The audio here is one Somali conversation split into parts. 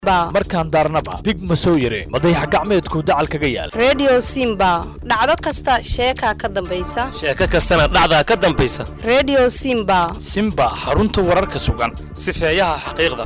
markaan daarnaba dig ma soo yare madayax gacmeedku dacal kaga yaal redio simba dhacdo kasta sheekaa ka dambaysa sheeko kastana dhacdaa ka dambaysa redio simba simba xarunta wararka sugan sifeeyaha xaqiiqda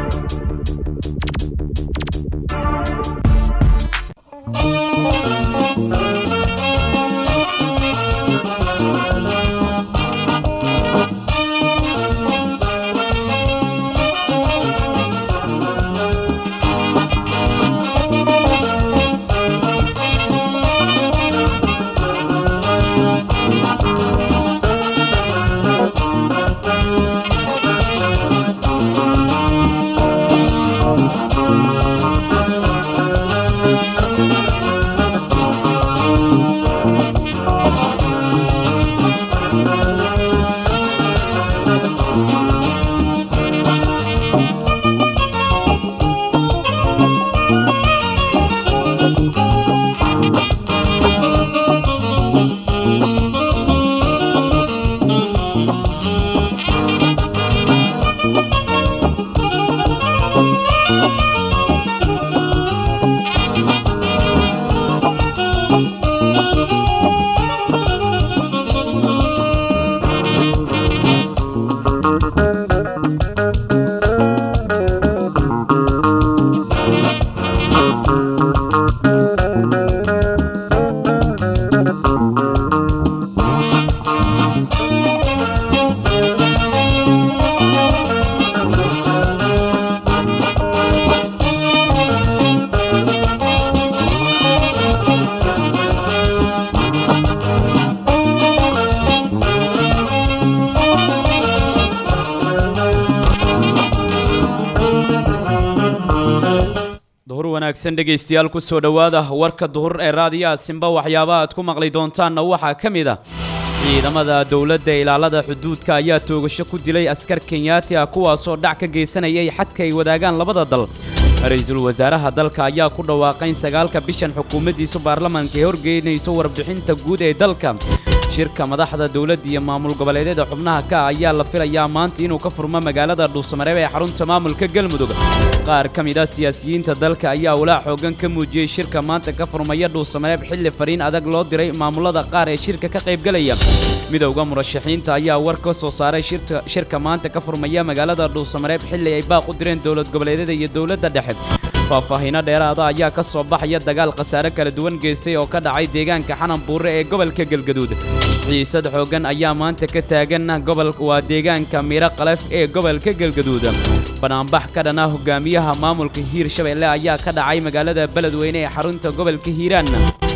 duhur wanaagsan dhegaystayaal ku soo dhowaada warka duhur ee raadiyaha simba waxyaabaha aad ku maqli doontaanna waxaa ka mid ah ciidamada dowladda ilaalada xuduudka ayaa toogasho ku dilay askar kenyaati ah kuwaasoo dhac ka geysanayay xadka ay wadaagaan labada dal ra-iisul wasaaraha dalka ayaa ku dhawaaqay in sagaalka bishan xukuumaddiisa baarlamaanka ay horgeynayso warbixinta guud ee dalka shirka madaxda dowladda iyo maamul goboleedyada xubnaha ka ah ayaa la filayaa maanta inuu ka furmo magaalada dhuusamareeb ee xarunta maamulka galmudug qaar ka mid ah siyaasiyiinta dalka ayaa walaac xoogan ka muujiyey shirka maanta ka furmaya dhuusamareeb xilli fariin adag loo diray maamulada qaar ee shirka ka qaybgelaya midowda murashaxiinta ayaa war ka soo saaray shirka maanta ka furmaya magaalada dhuusamareeb xilli ay baaq u direen dowlad goboleedyada iyo dowladda dhexe faahfaahiino dheeraada ayaa ka soo baxaya dagaal khasaare kala duwan geystay oo ka dhacay deegaanka xanan buure ee gobolka galgaduud xiisad xooggan ayaa maanta ka taagan gobol waa deegaanka miiro qalef ee gobolka galgaduud banaanbax ka dhana hogaamiyaha maamulka hiirshabeelle ayaa ka dhacay magaalada beledweyne ee xarunta gobolka hiiraan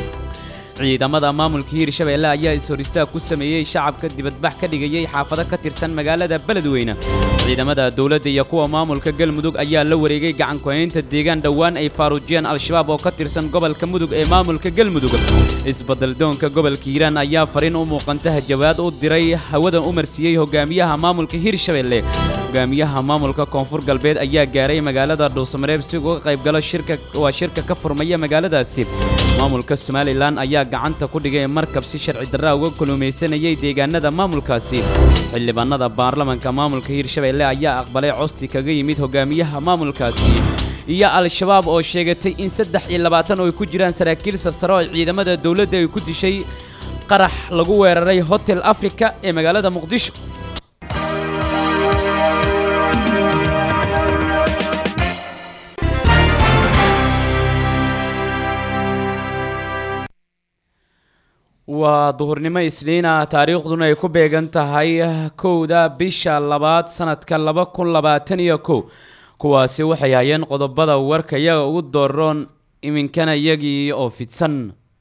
ciidamada maamulka hiirshabeelle ayaa is-horistaag ku sameeyey shacabka dibadbax ka dhigayay xaafado ka tirsan magaalada beledweyne ciidamada dowladda iyo kuwa maamulka galmudug ayaa la wareegay gacankuhaynta deegaan dhowaan ay faaruujiyeen al-shabaab oo ka tirsan gobolka mudug ee maamulka galmudug isbadaldoonka gobolka hiiraan ayaa fariin u muuqanta jawaad u diray hawada u marsiiyey hogaamiyaha maamulka hiirshabeelle hogaamiyaha maamulka koonfur galbeed ayaa gaaray magaalada dhuusamareeb si uga qaybgalo shirka waa shirka ka furmaya magaaladaasi maamulka somalilan ayaa gacanta ku dhigay markab si sharci darraa uga kulumaysanayay deegaanada maamulkaasi xildhibaanada baarlamanka maamulka hiirshabeelle ayaa aqbalay codsi kaga yimid hogaamiyaha maamulkaasi iyo al-shabaab oo sheegatay in saddex iyo labaatan oo ay ku jiraan saraakiil sarsaro oo ciidamada dowladda ay ku dishay qarax lagu weeraray hotel africa ee magaalada muqdisho waa duhurnimo isniina taariikhduna ay ku beegan tahay kowda bisha labaad sanadka laba kun labaatan iyo kow kuwaasi waxay hayeen qodobada warka iyaga ugu dooroon iminkana iyagii oo fidsan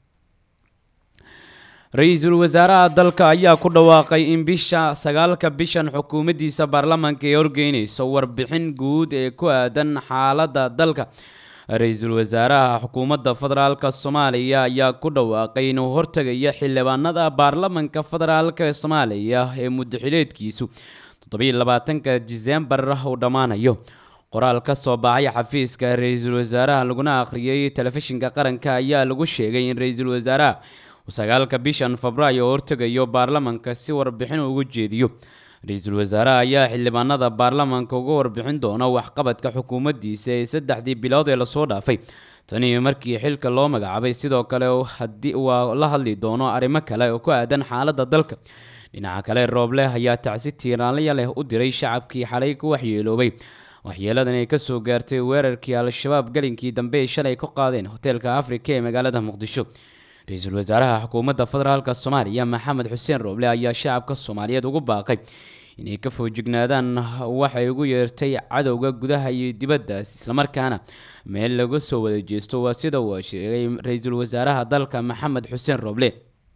ra-iisul wasaaraha dalka ayaa ku dhawaaqay in bisha sagaalka bishan xukuumaddiisa baarlamaanka ay horgeynayso warbixin guud ee ku aadan xaaladda dalka ra-iisul wasaaraha xukuumadda federaalk soomaaliya ayaa ku dhawaaqay inuu hortegayo xildhibaanada baarlamanka federaalk ee soomaaliya ee muddaxileedkiisu toddobiiy labaatanka disembar uu dhammaanayo qoraal ka soo baxay xafiiska ra-iisul wasaaraha laguna akhriyey telefishinka qaranka ayaa lagu sheegay in ra-iisul wasaaraha uu sagaalka bishan febraayo hortegayo baarlamanka si warbixin ugu jeediyo ra-iisul wasaaraha ayaa xildhibaanada baarlamaanka uga warbixin doona waxqabadka xukuumaddiisa ee saddexdii bilood ee lasoo dhaafay tani markii xilka loo magacaabay sidoo kale haddii waa la hadli doono arrimo kale oo ku aadan xaaladda dalka dhinaca kale rooble ayaa tacsi tiiraanlaya leh u diray shacabkii xalay ku waxyeeloobay waxyeeladan ay kasoo gaartay weerarkii al-shabaab galinkii dambe ay shalay ku qaadeen hoteelka afrika ee magaalada muqdisho ra-iisul wasaaraha xukuumadda federaalk soomaaliya maxamed xuseen rooble ayaa shacabka soomaaliyeed ugu baaqay inay ka foojignaadaan waxay ugu yeertay cadowga gudaha iyo dibaddaas islamarkaana meel laga soo wada jeesto waa sida uu sheegay ra-iisul wasaaraha dalka maxamed xuseen rooble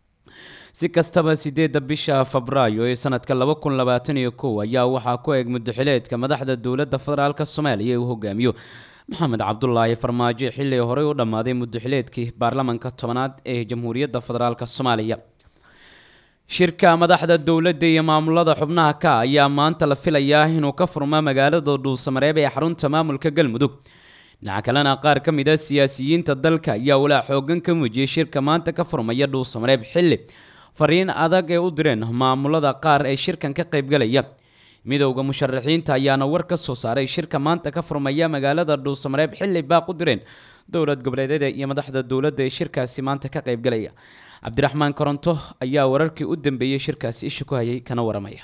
si kastaba sideedda bisha febraayo ee sanadka laba kun labaatan iyo kow ayaa waxaa ku eeg mudaxileedka madaxda dowladda federaalk soomaaliya ee uu hogaamiyo maxamed cabdulaahi farmaajo xilli horey u dhammaaday mudaxileedkii baarlamanka tobanaad ee jamhuuriyadda federaalk soomaaliya shirka madaxda dowladda iyo maamulada xubnaha ka ayaa maanta la filayaa inuu ka furmo magaalada dhuusamareeb ee xarunta maamulka galmudug dhinaca kalena qaar ka mid a siyaasiyiinta dalka ayaa walaa xoogan ka muujiyey shirka maanta ka furmaya dhuusamareeb xilli fariin adag ee u direen maamulada qaar ee shirkan ka qaybgalaya midowda musharaxiinta ayaana war ka soo saaray shirka maanta ka furmaya magaalada dhuusamareeb xilli baaq u direen dowlad goboleedyada iyo madaxda dowladda ee shirkaasi maanta ka qaybgalaya cabdiraxmaan koronto ayaa wararkii u dambeeyey shirkaasi isha ku hayay kana waramaya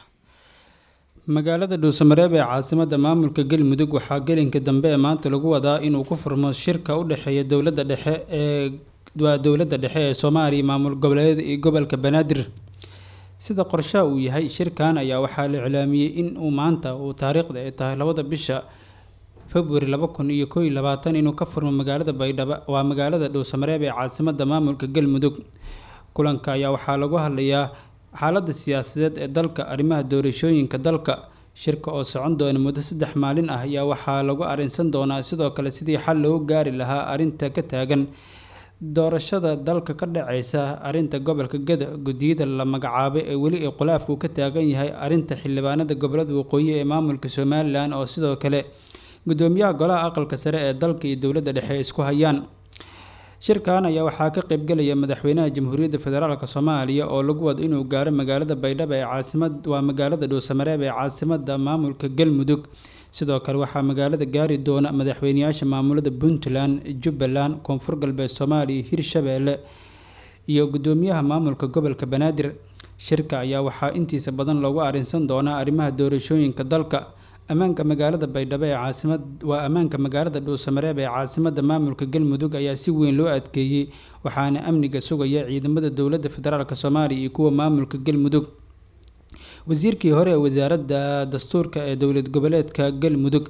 magaalada dhuusamareeb ee caasimada maamulka galmudug waxaa gelinka dambe ee maanta lagu wadaa inuu ku furmo shirka u dhexeeya dowladda dhexe ee waa dowladda dhexe ee soomaaliya maamul goboleed iyo gobolka banaadir sida qorshaha uu yahay shirkan ayaa waxaa la iclaamiyey in uu maanta uu taariikhda ay tahay labada bisha februari laba kun iyo koo iyo labaatan inuu ka furmo magaalada baydhabo waa magaalada dhuusamareeb ee caasimada maamulka galmudug kulanka ayaa waxaa lagu hadlayaa xaaladda siyaasadeed ee dalka arrimaha doorashooyinka dalka shirka oo socon doona muddo saddex maalin ah ayaa waxaa lagu arrinsan doonaa sidoo kale sidii xal loogu gaari lahaa arrinta ka taagan doorashada dalka ka dhaceysa arrinta gobolka gada guddiyada la magacaabay ee weli ay khulaafku ka taagan yahay arrinta xildhibaanada gobolada waqooyi ee maamulka somalilan oo sidoo kale guddoomiyaha golaha aqalka sare ee dalka iyo dowladda dhexe isku hayaan shirkan ayaa waxaa ka qaybgelaya madaxweynaha jamhuuriyadda federaalk soomaaliya oo lagu wado inuu gaaro magaalada baydhabo ee caasimad waa magaalada dhuusamareeb ee caasimada maamulka galmudug sidoo kale waxaa magaalada gaari doona madaxweyneyaasha maamulada puntland jubbaland koonfur galbeed soomaaliya hirshabeelle iyo guddoomiyaha maamulka gobolka banaadir shirka ayaa waxaa intiisa badan loogu arrinsan doonaa arrimaha doorashooyinka dalka ammaanka magaalada baydhabo ee caasimad waa ammaanka magaalada dhuusamareeb ee caasimada maamulka galmudug ayaa si weyn loo adkeeyey waxaana amniga sugaya ciidamada dowladda federaalk soomaaliya iyo kuwa maamulka galmudug wasiirkii hore ee wasaaradda dastuurka ee dowlad goboleedka galmudug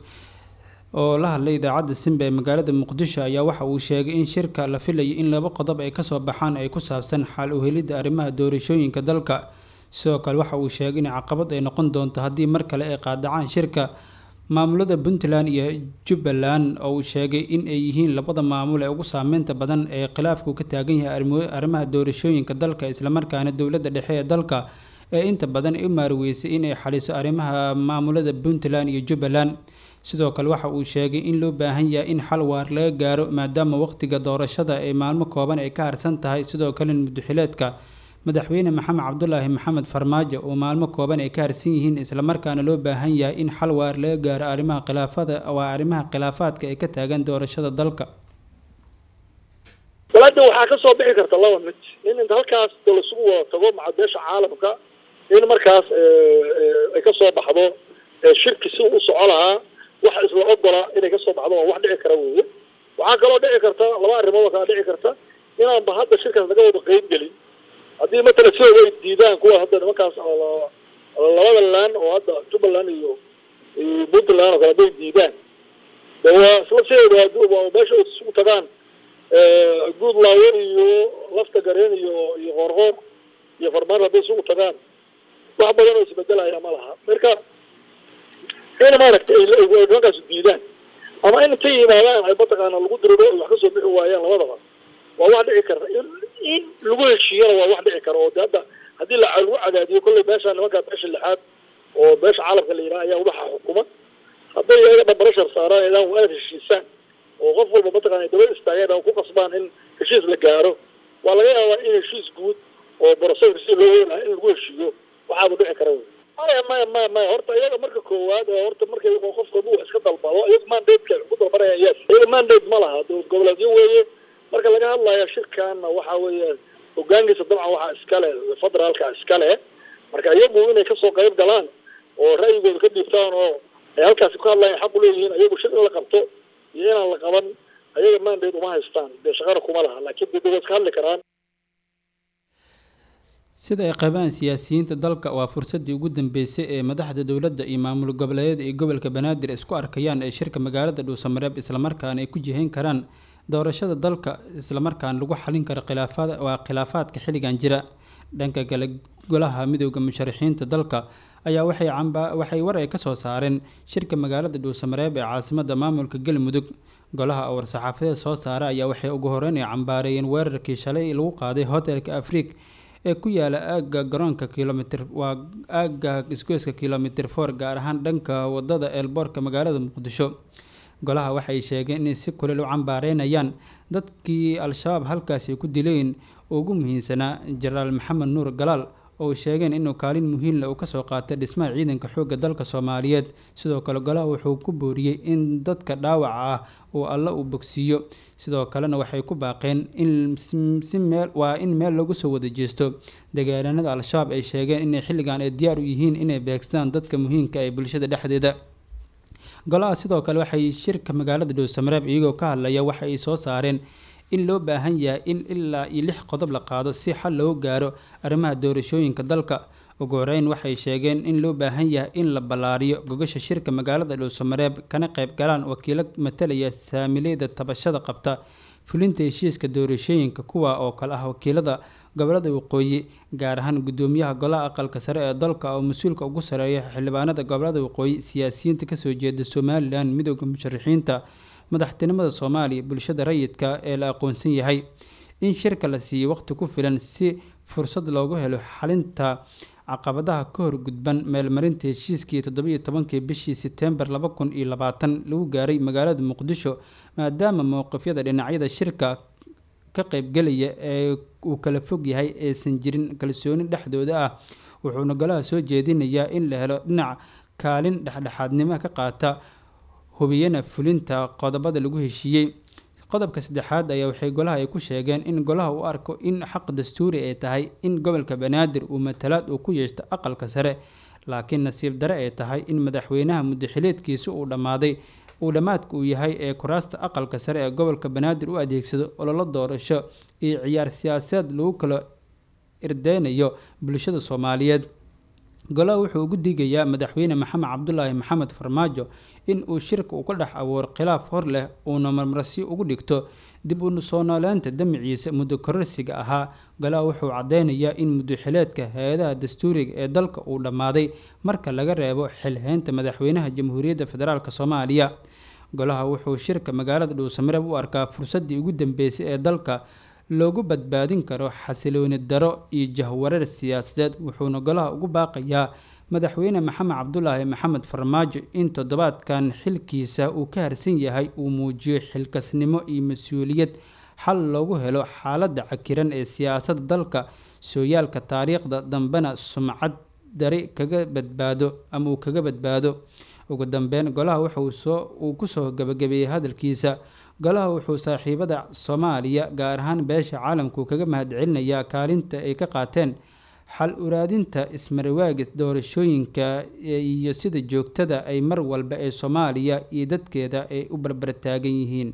oo la hadlay idaacadda simba ee magaalada muqdisho ayaa waxa uu sheegay in shirka la filayo in laba qodob ay kasoo baxaan ay ku saabsan xal u helidda arrimaha doorashooyinka dalka sidoo kale waxa uu sheegay in caqabad ay noqon doonto haddii mar kale ay qaadacaan shirka maamulada puntland iyo jubbaland oo uu sheegay in ay yihiin labada maamul ee ugu saameynta badan ee khilaafku ka taagan yahay arrimaha doorashooyinka dalka islamarkaana dowladda dhexe ee dalka ee inta badan ay u maarweysay inay xaliso arrimaha maamulada puntland iyo jubbaland sidoo kale waxa uu sheegay in loo baahan yahay in xal waar laga gaaro maadaama waqtiga doorashada ay maalmo kooban ay ka harsan tahay sidoo kale mudaxileedka madaxweyne maxamed cabdulaahi maxamed farmaajo oo maalmo kooban ay ka harsan yihiin islamarkaana loo baahan yahay in xal waar laga gaaro arrimaha khilaafada waa arrimaha khilaafaadka ay ka taagan doorashada dalka walaada waxaa ka soo bixi karta laba mid in inta halkaas dalasugu wada tago macadeesha caalamka in markaas ay ka soo baxdo shirki si u soco lahaa wax isla ogola inay ka soo baxdo waa wax dhici kara weye waxaa kaloo dhici karta laba arrimood oo kala dhici karta inaanba hadda shirkaas laga wada qeyb gelin haddii matala sidooda ay diidaan kuwa hadda nimankaas labada laan oo hadda jubbaland iyo puntland oo kale hadday diidaan de waa isla sideeda meesha ay isugu tagaan guud laawe iyo lafta gareen iyo iyo qoorqoor iyo farmaan hadday isugu tagaan wax badan oo isbedelaya ma laha marka in maaragtay ay nimankaas diidaan ama in intay yimaadaan ay mataqaana lagu diriro ay wax kasoo bixi waayaan labadaba waa wax dhici karta in lagu heshiiyana waa wax dhici kara oo de hadda haddii la lagu cadaadiyo kolley meesha nimankaa beesha lixaad oo beesha caalamka la yidhaha ayaa waxa xukuma hadday iyaga dhambarashar saaraan idaan waa inaad heshiisaan oo qof walba mataqana daba istaageen oo ku qasbaan in heshiis la gaaro waa laga yaabaa in heshiis guud oo boroseska si loo weynaha in lagu heshiiyo waxaaba dhici kara wey maya maya maya maya horta iyaga marka koowaad ee horta markay qofka hadduu wax iska dalbado iyaga mandate-ka ku dalbanayaan yes iyaga mandate ma laha dowlad goboleedyo weeye marka laga hadlayo shirkaana waxa weeye hogaankiisa dabcan waxaa iskale federaalka iskale marka iyagu inay kasoo qayb galaan oo ra'yigooda ka dhiibtaan oo ay halkaasi ku hadlayaan xaq u leeyihiin iyagu shir in la qabto iyo inaan la qaban ayaga mandate uma haystaan dee shaqana kuma laha laakiin dee way iska hadli karaan sida ay qabaan siyaasiyiinta dalka waa fursadii ugu dambeysay ee madaxda dowladda iyo maamul goboleedyada iyo gobolka banaadir isku arkayaan ee shirka magaalada dhuusamareeb islamarkaana ay ku jihayn karaan doorashada dalka islamarkaana lagu xalin karo khilaafaad waa khilaafaadka xilligan jira dhanka kale golaha midooda musharaxiinta dalka ayaa waxay camba waxay war ay kasoo saareen shirka magaalada dhuusamareeb ee caasimada maamulka galmudug golaha war saxaafadeed soo saara ayaa waxay ugu horeyn ay cambaareeyeen weerarkii shalay lagu qaaday hotelka afriik ee ku yaala aagga garoonka kilomitr waa aagga isgoyska kilomitr for gaar ahaan dhanka wadada eelboorka magaalada muqdisho golaha waxay sheegeen inay si kulel u cambaareynayaan dadkii al-shabaab halkaasi ku dileen ugu muhiimsanaa jenaraal maxamed nuur galaal oo sheegeen inuu kaalin muhiimle uu kasoo qaatay dhismaha ciidanka xoogga dalka soomaaliyeed sidoo kale golaha wuxuu ku booriyey in dadka dhaawaca ah uu alle uu bogsiiyo sidoo kalena waxay ku baaqeen in si meel waa in meel lagu soo wada jeesto dagaalanada al-shabaab ay sheegeen inay xilligan ay diyaar u yihiin inay beegsadaan dadka muhiimka ee bulshada dhexdeeda golaha sidoo kale waxay shirka magaalada dhuusamareeb iyagoo ka hadlaya waxa ay soo saareen in loo baahan yahay in ilaa iyo lix qodob la qaado si xal loogu gaaro arrimaha doorashooyinka dalka ugu horeyn waxay sheegeen in loo baahan yahay in la ballaariyo gogasha shirka magaalada dhuusamareeb kana qayb galaan wakiilo matalaya saamileyda tabashada qabta fulinta heshiiska doorashooyinka kuwa oo kale ah wakiilada gobolada waqooyi gaar ahaan gudoomiyaha golaha aqalka sare ee dalka oo mas-uulka ugu sareeya xildhibaanada gobolada waqooyi siyaasiyiinta kasoo jeeda somalilan midooda musharaxiinta madaxtinimada soomaaliya bulshada rayidka ee la aqoonsan yahay in shirka la siiyo waqti ku filan si fursad loogu helo xalinta caqabadaha ka hor gudban meelmarinta heshiiskii toddobiiyo tobankii bishii setembar laba kun iyo labaatan lagu gaaray magaalada muqdisho maadaama mowqifyada dhinacyada shirka ka qaybgelaya ee uu kala fog yahay aysan jirin kalsooni dhexdooda ah wuxuuna golaha soo jeedinayaa in la helo dhinac kaalin dhexdhexaadnimo ka qaata hubiyana fulinta qodobada lagu heshiiyey qodobka saddexaad ayaa waxay golaha ay ku sheegeen in golaha u arko in xaq dastuuri ay tahay in gobolka banaadir uu matalaad uu ku yeeshto aqalka sare laakiin nasiib dare ay tahay in madaxweynaha muddaxileedkiisa uu dhammaaday uu dhammaadka uu yahay ee kuraasta aqalka sare ee gobolka banaadir u adeegsado ololo doorasho iyo ciyaar siyaasadeed lagu kala irdeynayo bulshada soomaaliyeed golaha wuxuu ugu digayaa madaxweyne maxamed cabdulaahi maxamed farmaajo in uu shirka uu ka dhex abuuro khilaaf hor leh uuna marmarsi ugu dhigto dib u soo nooleynta damiciisa muddo kororsiga ahaa golaha wuxuu cadeynayaa in muddoxileedka hay-adaha dastuuriga ee dalka uu dhammaaday marka laga reebo xilhaynta madaxweynaha jamhuuriyadda federaalk soomaaliya golaha wuxuu shirka magaalada dhuusamareeb u arkaa fursadii ugu dambeysay ee dalka loogu badbaadin karo xasilooni daro iyo jahwareer siyaasadeed wuxuuna golaha ugu baaqayaa madaxweyne maxamed cabdulaahi maxamed farmaajo in toddobaadkan xilkiisa uu ka harsan yahay uu muujiyo xilkasnimo iyo mas-uuliyad xal loogu helo xaaladda cakiran ee siyaasadda dalka sooyaalka taariikhda dambena sumcad dari kaga badbaado ama uu kaga badbaado ugu dambeyn golaha wuxuu soo uu kusoo gabagabeeyey hadalkiisa golaha wuxuu saaxiibada soomaaliya gaar ahaan beesha caalamku kaga mahadcelinayaa kaalinta ay ka qaateen xal uraadinta ismarwaagis doorashooyinka iyo sida joogtada ay mar walba ee soomaaliya iyo dadkeeda ay u barbartaagan yihiin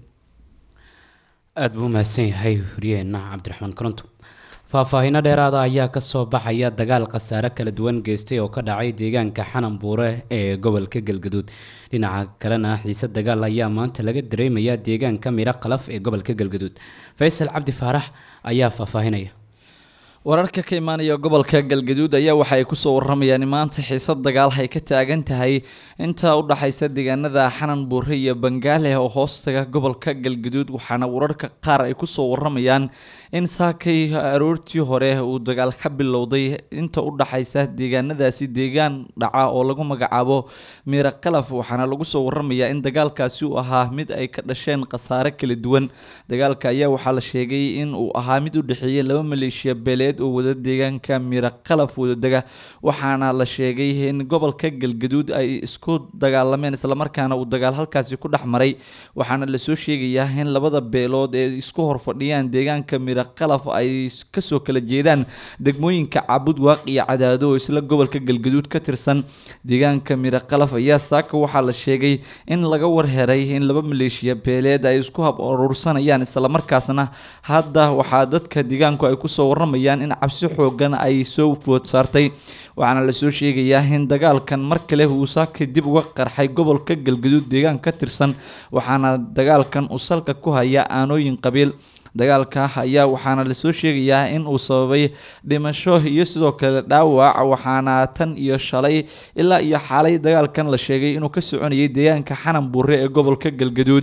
aada buu umahadsan yahay huriyeenna cabdiraxmaan koronto faahfaahiino dheeraada ayaa kasoo baxaya dagaal khasaare kala duwan geystay oo ka dhacay deegaanka xanan buure ee gobolka galgaduud dhinaca kalena xiise dagaal ayaa maanta laga dareemayaa deegaanka miro qalaf ee gobolka galgaduud faysal cabdi faarax ayaa faahfaahinaya wararka ka imaanaya gobolka galgaduud ayaa waxa ay kusoo waramayaan in maanta xiisad dagaal ay ka taagan tahay inta u dhaxaysa deegaanada xanan buure iyo bangaale oo hoostaga gobolka galgaduud waxaana wararka qaar ay kusoo waramayaan in saakay aroortii hore uu dagaal ka bilowday inta u dhaxaysa deegaanadaasi deegaan dhaca oo lagu magacaabo miira qalaf waxaana lagu soo waramayaa in dagaalkaasi uu ahaa mid ay ka dhasheen khasaare kala duwan dagaalka ayaa waxaa la sheegay in uu ahaa mid u dhexeeyay laba maleeshiya beeleed beeleed oo wada deegaanka miro qalaf wadadega waxaana la sheegay in gobolka galgaduud ay isku dagaalameen islamarkaana uu dagaal halkaasi ku dhex maray waxaana lasoo sheegayaa in labada beelood ee isku horfadhiyaan deegaanka miro qalaf ay kasoo kala jeedaan degmooyinka cabud waaq iyo cadaado oo isla gobolka galgaduud ka tirsan deegaanka miro qalaf ayaa saaka waxaa la sheegay in laga warheray in laba maleeshiya beeleed ay isku hab urursanayaan islamarkaasna hadda waxaa dadka deegaanku ay kusoo waramayaan in cabsi xoogan ay soo food saartay waxaana lasoo sheegayaa in dagaalkan mar kale uu saaka dib uga qarxay gobolka galgaduud deegaan ka tirsan waxaana dagaalkan uu salka ku haya aanooyin qabiil dagaalka ayaa waxaana lasoo sheegayaa in uu sababay dhimasho iyo sidoo kale dhaawac waxaana tan iyo shalay ilaa iyo xaalay dagaalkan la sheegay inuu ka soconayay deegaanka xanan buure ee gobolka galgaduud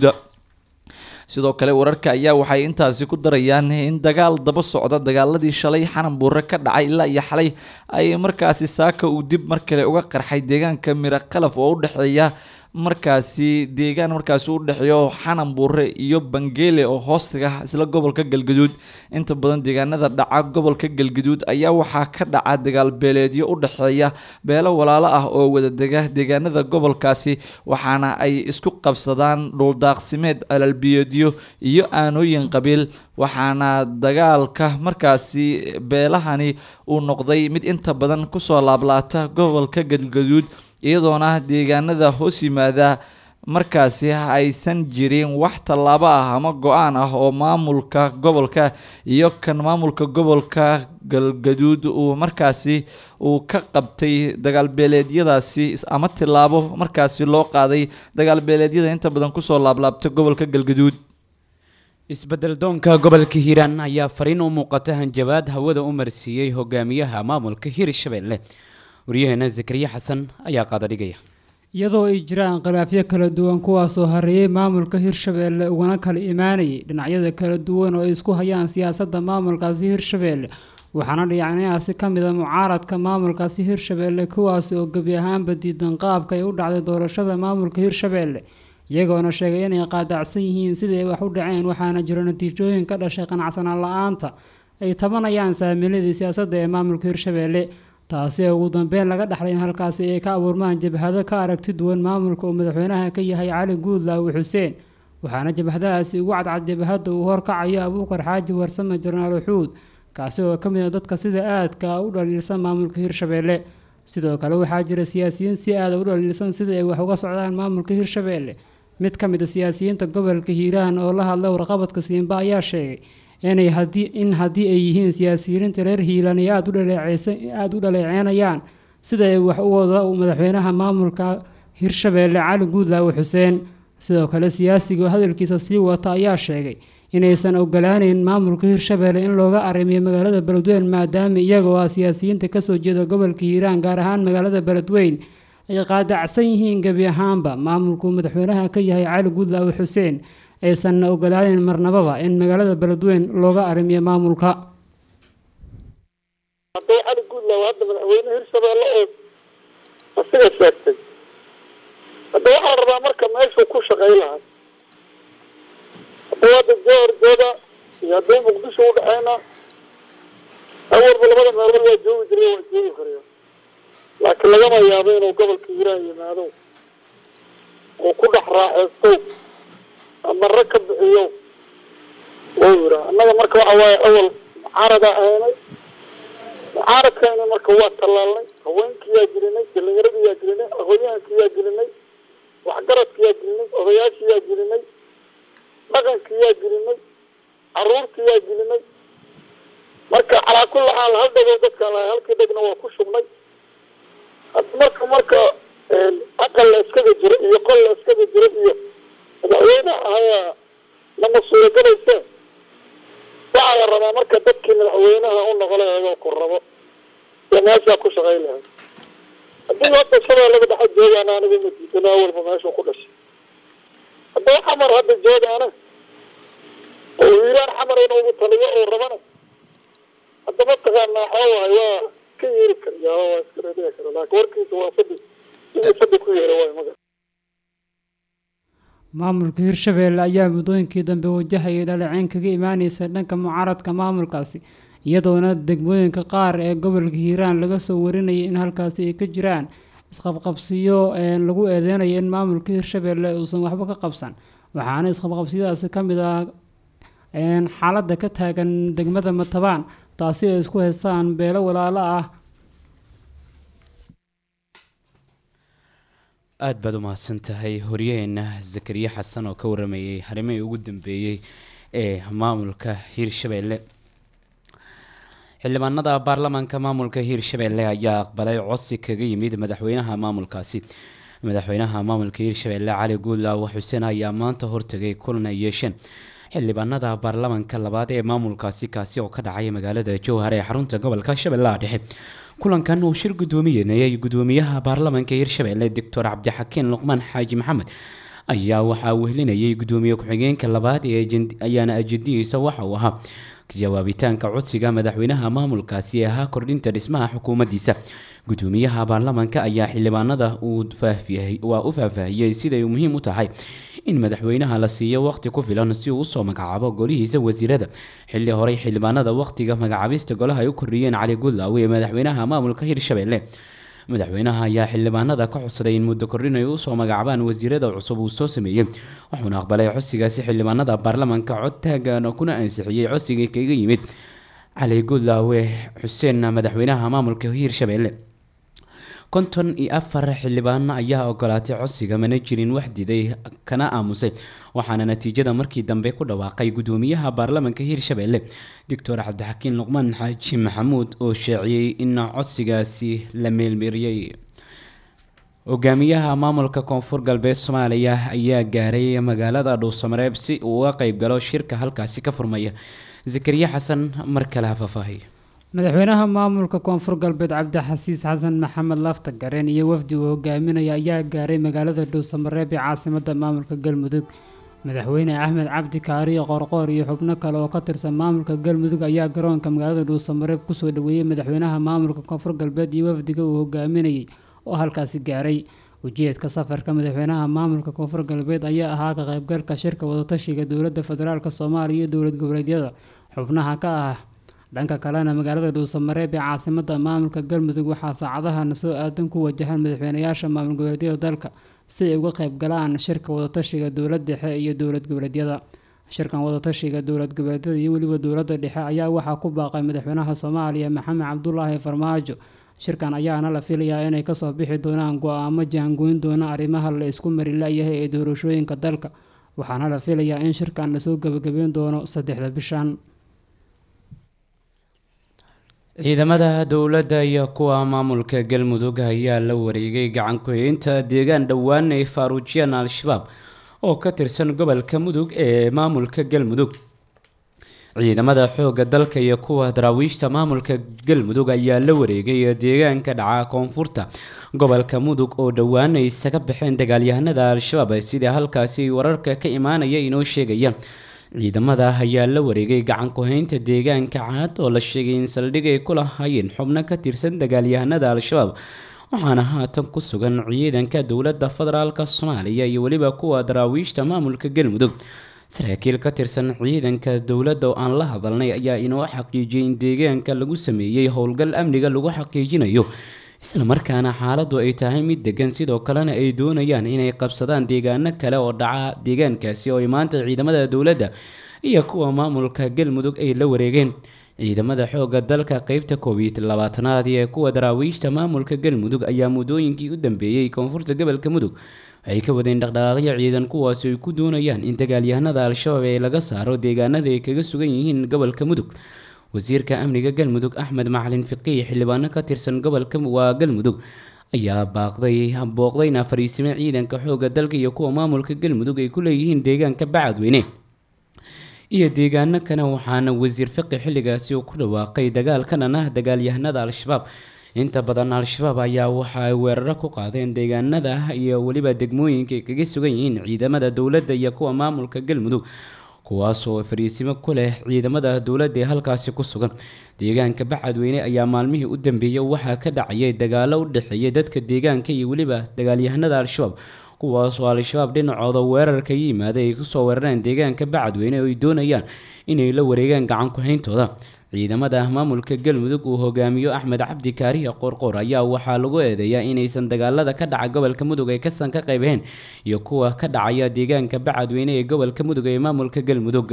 sidoo kale wararka ayaa waxay intaasi ku darayaan in dagaal daba socda dagaaladii shalay xanan buure ka dhacay ilaa iyo xalay ay markaasi saaka uu dib mar kale uga qarxay deegaanka miro qalaf oo u dhexeeya markaasi deegaan markaasi u dhexeeyo xanan buure iyo bangeele oo hoostiga isla gobolka galgaduud inta badan deegaanada dhaca gobolka galgaduud ayaa waxaa ka dhaca dagaal beeleedyo u dhexeeya beelo walaalo ah oo wadadega deegaanada gobolkaasi waxaana ay isku qabsadaan dhuldaaqsimeed celalbiyeedyo iyo aanooyin qabiil waxaana dagaalka markaasi beelahani uu noqday mid inta badan kusoo laablaata gobolka galgaduud iyadoona deegaanada hoos yimaada markaasi aysan jirin wax tallaabo ah ama go-aan ah oo maamulka gobolka iyo kan maamulka gobolka galgaduud uu markaasi uu ka qabtay dagaalbeeleedyadaasi ama tillaabo markaasi loo qaaday dagaalbeeleedyada inta badan kusoo laablaabta gobolka galgaduud isbedel doonka gobolka hiiraan ayaa fariin u muuqata hanjabaad hawada u marsiiyey hogaamiyaha maamulka hirshabelle waryaheena zakariya xasan ayaa qaada dhigaya iyadoo ay jiraan khilaafyo kala duwan kuwaasoo hareeyay maamulka hirshabeelle ugana kala imaanayay dhinacyada kala duwan oo ay isku hayaan siyaasadda maamulkaasi hirshabeelle waxaana dhinacyadaasi ka mid a mucaaradka maamulkaasi hirshabeelle kuwaas oo gebi ahaanba diidan qaabka ay u dhacday doorashada maamulka hirshabeelle iyagoona sheegay inay qaadacsan yihiin sidii ay wax u dhaceen waxaana jiro natiijooyin ka dhashay qanacsanaan la-aanta ay tabanayaan saamiiladii siyaasadda ee maamulka hirshabeelle taasi oo ugu dambeyn laga dhexlay in halkaasi ay ka abuurmaan jabhado ka aragti duwan maamulka uu madaxweynaha ka yahay cali guudlaawi xuseen waxaana jabhadahaasi ugu cadcad jabhadda uu horkacayo abuukar xaaji warsame jarnaal uxuud kaasi oo ka mid a dadka sida aadka u dhaliilsan maamulka hirshabeelle sidoo kale waxaa jira siyaasiyiin si aada u dhaliilsan sida ay wax uga socdaan maamulka hirshabeelle mid ka mid a siyaasiyiinta gobolka hiiraan oo la hadlay warqabadka siimba ayaa sheegay inay hadii in haddii ay yihiin siyaasiyiinta reer hiilan ay aada u dhaleeceysa aada u dhaleeceynayaan sida ay wax u wada madaxweynaha maamulka hirshabeelle cali guudlaawe xuseen sidoo kale siyaasiga hadalkiisa sii wata ayaa sheegay inaysan ogolaaneyn maamulka hirshabeelle in looga arrimiyo magaalada beledweyn maadaama iyagoo ah siyaasiyiinta kasoo jeeda gobolka hiiraan gaar ahaan magaalada beledweyn ay qaadacsan yihiin gebi ahaanba maamulkuu madaxweynaha ka yahay cali guudlaawe xuseen aysanna ogolaaneyn marnababa in magaalada beledweyn looga arrimiyo maamulka hadduu cali guudlaaw hadda madaxweyne hirshabeelle oo asiga sheegtay hadda waxaa la rabaa marka meeshuu ku shaqay lahaa hadduu hadda jowhar jooga iyo hadduu muqdisho u dhexeyna awalba labada meelood waa joogi jiray waa joogi karaya laakiin lagama yaabo inuu gobolka hiiraan yimaado oo ku dhex raaxeysto ama rag ka bixiyo wuu yiraa annaga marka waxa waaye awal mucaaradaa ahaynay mucaaradkayna marka waa tallaalnay haweenkiyaa gelinay dhallinyaradiyaa gelinay aqoonyahankiyaa gelinay waxgaradkiyaa gelinay odayaashiyaa gelinay dhaqankiyaa gelinay caruurtiyaa gelinay marka calaa kulli xaal hal dhego dadkaan lahay halkii dhegna waa ku shubnay hadda marka marka aqal la iskaga jiro iyo qol la iskaga jiro iyo madaxweyne ahayaa lama suuragelayse waxaa la rabaa marka dadkii madaxweynaha u noqola eegoo ku rabo iyo meeshaa ku shaqayn lahay haddii hadda shabeellada dhexe joogaan anigu ma diidano awalba meeshuu ku dhashay haddaba xamar hadda joogaana oo hiiraan xamar in ugu taliyo oo rabana hadda mataqaanaa xoowahay waa ka yeeri karayaa waa iska reebiya kara laakiin warkiisa waa fadhi sidii fadhi ku yeera waay maga maamulka hirshabeelle ayaa muddooyinkii dambe wajahayay dhaleeceyn kaga imaaneysa dhanka mucaaradka maamulkaasi iyadoona degmooyinka qaar ee gobolka hiiraan laga soo warinayay in halkaasi ay ka jiraan isqabqabsiyo lagu eedeynayo in maamulka hirshabelle uusan waxba ka qabsan waxaana isqabqabsiyadaasi ka mid ah xaaladda ka taagan degmada matabaan taasi ay isku haystaan beelo walaalo ah aada baad u mahadsan tahay horyaheena zakariya xasan oo ka waramayay arrimihii ugu dambeeyey ee maamulka hiirshabelle xildhibaanada baarlamaanka maamulka hiirshabelle ayaa aqbalay codsi kaga yimid madaxweynaha maamulkaasi madaxweynaha maamulka hiirshabelle cali guudlaawo xuseen ayaa maanta hortagay kulan ay yeesheen xildhibaanada baarlamaanka labaad ee maamulkaasi kaasi oo ka dhacay magaalada jowhar ee xarunta gobolka shabeellaha dhexe kulankan uu shir gudoomiyenayay gudoomiyaha baarlamaanka hiirshabelle doctor cabdixakiin luqmaan xaaji maxamed ayaa waxaa wehlinayay gudoomiye ku-xigeenka labaad ee ayaana ajadihiisa waxa uu ahaa jawaabitaanka codsiga madaxweynaha maamulkaasi ee ahaa kordhinta dhismaha xukuumaddiisa gudoomiyaha baarlamaanka ayaa xildhibaanada uu waa u faahfaahiyey siday muhiim u tahay in madaxweynaha la siiyo waqti ku filan si uu usoo magacaabo golihiisa wasiirada xilli horey xildhibaanada waqtiga magacaabista golaha ay u kordhiyeen cali gudlaawe ee madaxweynaha maamulka hiirshabelle madaxweynaha ayaa xildhibaanada ka codsaday in muddo kordhin ay usoo magacaabaan wasiirada cusub uu soo sameeyey wuxuuna aqbalay codsigaasi xildhibaanada baarlamaanka cod taagan kuna ansixiyey codsigii kaga yimid cali gudlaawe xuseen madaxweynaha maamulka hiirshabelle konton iyo afar xildhibaan ayaa ogolaatay codsiga mana jirin wax diday kana aamusay waxaana natiijada markii dambe ku dhawaaqay gudoomiyaha baarlamaanka hiirshabelle doctor cabdixakiin luqmaan xaaji maxamuud oo sheeciyey in codsigaasi la meelmeeriyey hogaamiyaha maamulka koonfur galbeed soomaaliya ayaa gaaray magaalada dhuusamareeb si uu uga qeyb galo shirka halkaasi ka furmaya zakariya xasan mar kale ha faahfaahiy madaxweynaha maamulka koonfur galbeed cabdixasiis xasan maxamed lafta gareen iyo wafdi uu hogaaminaya ayaa gaaray magaalada dhuusamareeb ee caasimada maamulka galmudug madaxweyne axmed cabdi kaariyo qoorqoor iyo xubno kale oo ka tirsan maamulka galmudug ayaa garoonka magaalada dhuusamareeb kusoo dhaweeyey madaxweynaha maamulka koonfur galbeed iyo wafdiga uu hogaaminayay oo halkaasi gaaray ujeedka safarka madaxweynaha maamulka koonfur galbeed ayaa ahaa ka qaybgalka shirka wadatashiga dowladda federaalk soomaaliya iyo dowlad goboleedyada xubnaha ka ah dhanka kalena magaalada dhuusamareeb ee caasimada maamulka galmudug waxaa saacadahana soo aadan ku wajahaan madaxweynayaasha maamul goboleedyada dalka si ay uga qayb galaan shirka wadatashiga dowlad dhexe iyo dowlad goboleedyada shirkan wadatashiga dowlad goboleedyada iyo weliba dowladda dhexe ayaa waxaa ku baaqay madaxweynaha soomaaliya maxamed cabdulaahi farmaajo shirkan ayaana la filayaa inay kasoo bixi doonaan go-aamo jaangoyn doona arrimaha la isku mari la-yahay ee doorashooyinka dalka waxaana la filayaa in shirkan lasoo gebagabeyn doono saddexda bishan ciidamada dowladda iyo kuwa maamulka galmudug ayaa la wareegay gacan ku-haynta deegaan dhowaan ay faaruujiyaan al-shabaab oo ka tirsan gobolka mudug ee maamulka galmudug ciidamada xoogga dalka iyo kuwa daraawiishta maamulka galmudug ayaa la wareegay deegaanka dhaca koonfurta gobolka mudug oo dhowaan ay isaga baxeen dagaalyahanada al-shabaab sida halkaasi wararka ka imaanaya inoo sheegaya ciidamada ayaa la wareegay gacan ku-haynta deegaanka caad oo la sheegay in saldhig ay ku lahaayeen xubno ka tirsan dagaalyahanada al-shabaab waxaana haatan ku sugan ciidanka dowladda federaalk soomaaliya iyo weliba kuwa daraawiishta maamulka galmudug saraakiil ka tirsan ciidanka dowladda oo aan la hadalnay ayaa inoo xaqiijiyay in deegaanka lagu sameeyey howlgal amniga lagu xaqiijinayo islamarkaana xaaladu ay tahay mid degan sidoo kalena ay doonayaan inay qabsadaan deegaano kale oo dhaca deegaankaasi oo ay maanta ciidamada dowladda iyo kuwa maamulka galmudug ay la wareegeen ciidamada xoogga dalka qeybta koob iyo labaatanaad ee kuwa daraawiishta maamulka galmudug ayaa muddooyinkii u dambeeyey koonfurta gobolka mudug waxay ka wadeen dhaqdhaqaaqyo ciidan kuwaasi ay ku doonayaan in dagaalyahanada al-shabaab ee laga saaro deegaanada ay kaga sugan yihiin gobolka mudug wasiirka amniga galmudug axmed macalin fiqiih xildhibaano ka tirsan gobolka waa galmudug ayaa baaqday booqdayna fariisime ciidanka xoogga dalka iyo kuwa maamulka galmudug ay ku leeyihiin deegaanka bacadweyne iyo deegaano kale waxaana wasiir fiqi xilligaasi uu ku dhawaaqay dagaal ka dhan ah dagaalyahanada al-shabaab inta badan al-shabaab ayaa waxa ay weeraro ku qaadeen deegaanada iyo weliba degmooyinka ay kaga sugan yihiin ciidamada dowladda iyo kuwa maamulka galmudug kuwaasoo fariisimo ku leh ciidamada dowladda ee halkaasi ku sugan deegaanka bacadweyne ayaa maalmihii u dambeeyey waxaa ka dhacayay dagaalo u dhexeeya dadka deegaanka iyo weliba dagaalyahanada al-shabaab kuwaas oo al-shabaab dhinacooda weerarka yimaada ay kusoo weerareen deegaanka bacadweyne oo ay doonayaan inay la wareegaan gacan ku-hayntooda ciidamada maamulka galmudug uu hogaamiyo axmed cabdi kaariya qorqor ayaa waxaa lagu eedeeyaa inaysan dagaalada ka dhaca gobolka mudug ay kasan ka qaybeen iyo kuwa ka dhacaya deegaanka bacadweyne ee gobolka mudug ee maamulka galmudug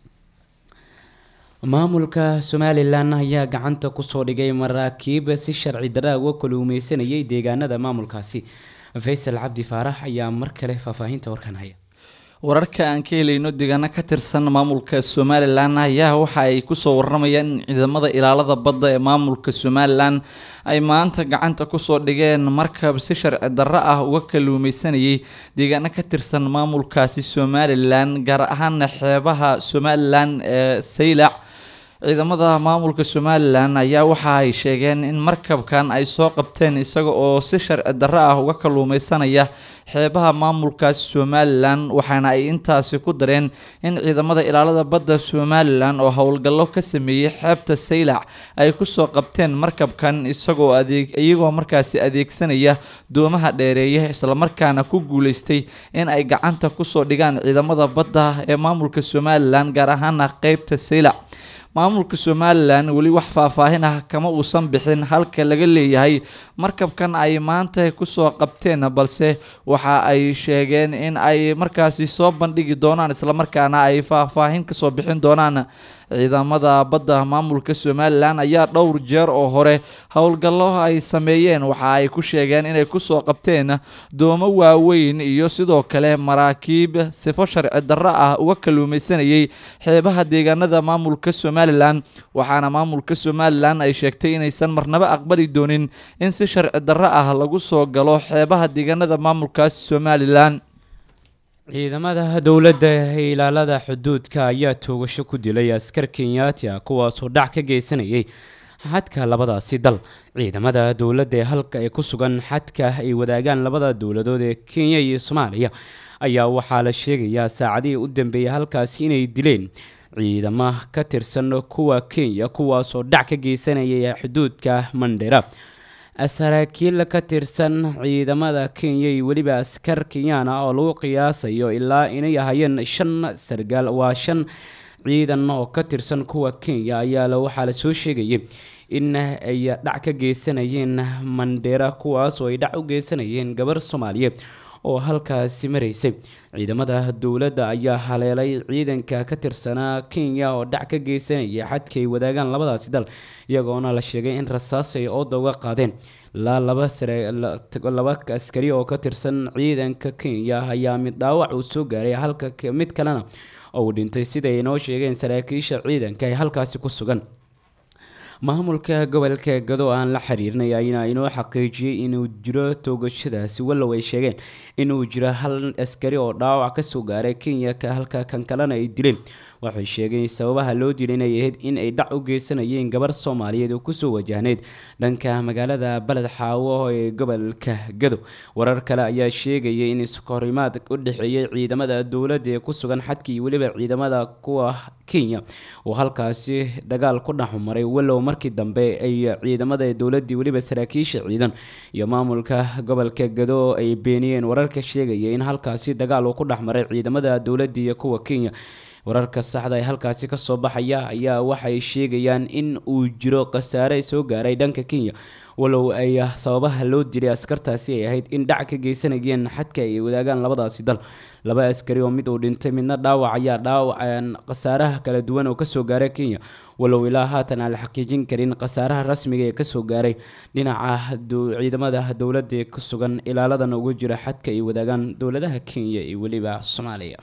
maamulka somalilan ayaa gacanta kusoo dhigay maraakiib si sharci daraa uga kaluumeysanayay deegaanada maamulkaasi faysal cabdi faarax ayaa mar kale faahfaahinta warkan haya wararka aan ka helayno deegaano ka tirsan maamulka somalilan ayaa waxa ay kusoo waramayaan in ciidamada ilaalada badda ee maamulka somalilan ay maanta gacanta kusoo dhigeen markab si sharci darro ah uga kaluumeysanayay deegaano ka tirsan maamulkaasi somalilan gaar ahaana xeebaha somalilan ee saylac ciidamada maamulka somalilan ayaa waxa ay sheegeen in markabkan ay soo qabteen isaga oo si sharci darro ah uga kaluumeysanaya xeebaha maamulkaasi somalilan waxaana ay intaasi ku dareen in ciidamada ilaalada badda somalilan oo howlgallo ka sameeyey xeebta saylac ay kusoo qabteen markabkan isagoo adeeg iyagoo markaasi adeegsanaya doomaha dheereeya islamarkaana ku guuleystay in ay gacanta kusoo dhigaan ciidamada badda ee maamulka somalilan gaar ahaana qeybta saylac maamulka somalilan weli wax faahfaahin ah kama uusan bixin halka laga leeyahay markabkan ay maanta kusoo qabteen balse waxa ay sheegeen in ay markaasi soo bandhigi doonaan islamarkaana ay faahfaahin kasoo bixin doonaan ciidamada badda maamulka somalilan ayaa dhowr jeer oo hore howlgallo ay sameeyeen waxa ay ku sheegeen inay kusoo qabteen doomo waaweyn iyo sidoo kale maraakiib sifo sharci darro ah uga kaluumeysanayay xeebaha deegaanada maamulka somalilan waxaana maamulka somalilan ay sheegtay inaysan marnabo aqbali doonin in si sharci darro ah lagu soo galo xeebaha deegaanada maamulkaas somalilan ciidamada dowladda ee ilaalada xuduudka ayaa toogasho ku dilay askar kenyaati ah kuwaasoo dhac ka geysanayay xadka labadaasi dal ciidamada dowladda ee halka ee ku sugan xadka ay wadaagaan labada dowladood ee kenya iyo soomaaliya ayaa waxaa la sheegayaa saacadihii u dambeeyay halkaasi inay dileen ciidamo ka tirsan kuwa kenya kuwaasoo dhac ka geysanayay xuduudka mandhera saraakiil ka tirsan ciidamada kenya iyo weliba askar kenyana oo lagu qiyaasayo ilaa inay ahayeen shan sargaal waa shan ciidan oo ka tirsan kuwa kenya ayaa waxaa lasoo sheegayay in ay dhac ka geysanayeen mandheera kuwaas oo ay dhac u geysanayeen gabar soomaaliyeed oo halkaasi maraysay ciidamada dowladda ayaa haleelay ciidanka ka tirsanaa kenya oo dhac ka geysanaya xadka ay wadaagaan labadaasi dal iyagoona la sheegay in rasaas ay ooda uga qaadeen ilaa laba laba askari oo ka tirsan ciidanka kenya ayaa mid dhaawac uu soo gaaray halka mid kalena uu dhintay sida ay noo sheegeen saraakiisha ciidanka ee halkaasi ku sugan maamulka gobolka gado aan la xiriirnay ayaa inoo xaqiijiyey inuu jiro toogashadaasi wallow ay sheegeen inuu jiro hal askari oo dhaawac kasoo gaaray kenya halka kan kalena ay dileen waxay sheegeen sababaha loo dilay inay ahayd in ay dhac u geysanayeen gabar soomaaliyeed oo kusoo wajahneyd dhanka magaalada baled xaawo ee gobolka gado warar kale ayaa sheegaya in iskahorimaad u dhexeeyay ciidamada dowladda ee ku sugan xadka iyo weliba ciidamada kuwa kenya oo halkaasi dagaal ku dhexmaray wallow markii dambe ay ciidamada dowladii weliba saraakiisha ciidan iyo maamulka gobolka gado ay beeniyeen wararka sheegaya in halkaasi dagaal uu ku dhexmaray ciidamada dowladda iyo kuwa kenya wararka saxda ee halkaasi kasoo baxaya ayaa waxay sheegayaan in uu jiro khasaare soo gaaray dhanka kenya wallow ay sababaha loo dilay askartaasi ay ahayd in dhac ka geysanayeen xadka ay wadaagaan labadaasi dal laba askari oo mid uu dhintay midna dhaawac ayaa dhaawacan khasaaraha kala duwan oo kasoo gaaray kenya wallow ilaa haatan aan la xaqiijin karin khasaaraha rasmiga ee kasoo gaaray dhinaca ciidamada dowladda ee ku sugan ilaaladan ugu jira xadka ay wadaagaan dowladaha kenya iyo weliba soomaaliya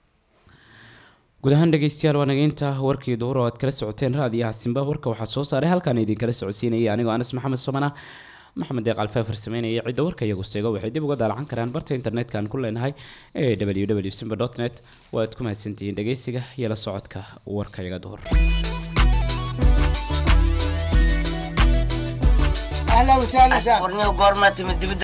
guud ahaan dhegeystayaal waa nageynta warkii duhur oo aad kala socoteen raadiyaha simba warka waxaa soo saaray halkaan idinkala socodsiinayay anigoo anas maxamed somana maxamed deeq alfaa farsameynaya cidda warka iyagu seego waxay dib uga daalacan karaan barta internetka aan ku leenahay ee w w simba dot net waaad ku mahadsantihiin dhegeysiga iyo la socodka warka iyaga duhur اهلا وسهلا سهلا